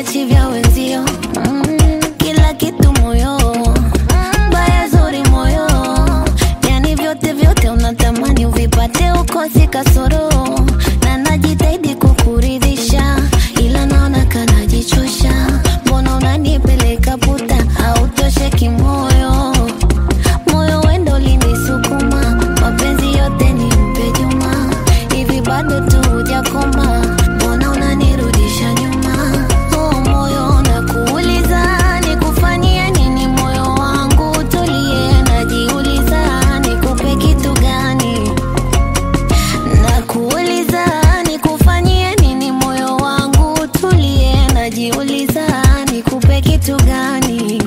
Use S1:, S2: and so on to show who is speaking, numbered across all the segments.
S1: vichi vya wenzio mm, kila kitu moyo baya zuri moyo yani vyote vyote unatamani uvipate ukosi kasoro na najitahidi kukuridhisha ila naona kanajichosha mbona unanipeleka puta autoshe kimoyo moyo wendo linisukuma mapenzi yote ni mpe juma hivi bado tu hujakoma mbona unanirudisha nyuma oh, moyo nakuuliza nikufanyie nini moyo wangu tulie najiuliza nikupe kitu gani nakuuliza nikufanyie nini moyo wangu tulie najiuliza nikupe kitu gani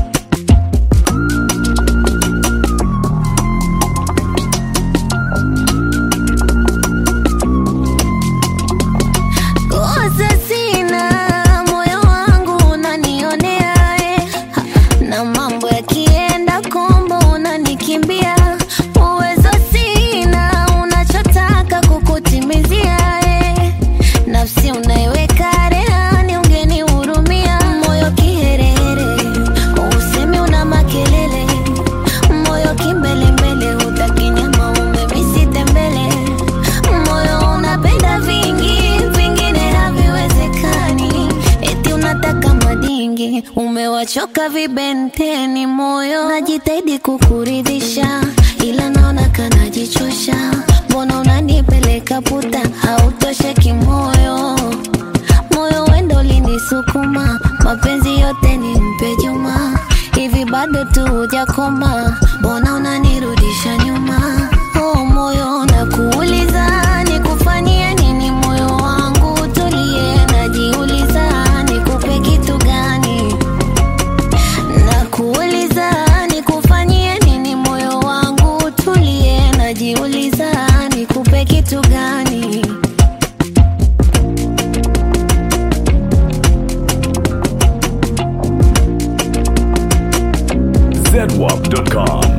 S1: kosa sina moyo wangu unanionea eh. na mambo yakienda kombo unanikimbia uwezo sina unachotaka kukutimizia eh. nafsi unaiweka rehani ungenihurumia moyo kiherehere usemi una makelele moyo kimbelembele hutaki nyama umemisite mbele moyo unapenda vingi vingine haviwezekani eti unataka madingi umewachoka vibenteni moyo najitahidi kukuridhisha ila naona kanajichosha mbona unanipeleka puta hautoshe kimoyo moyo wendo linisukuma mapenzi yote ni mpe juma hivi bado tu hujakoma mbona unanirudisha nyuma oh, moyo nakuuliza nikufanyie nini moyo wangu tulie najiuliza nikupe kitu gani nakuuliza nikufanyie nini moyo wangu tulie najiuliza nikupe kitu gani
S2: zedwap.com.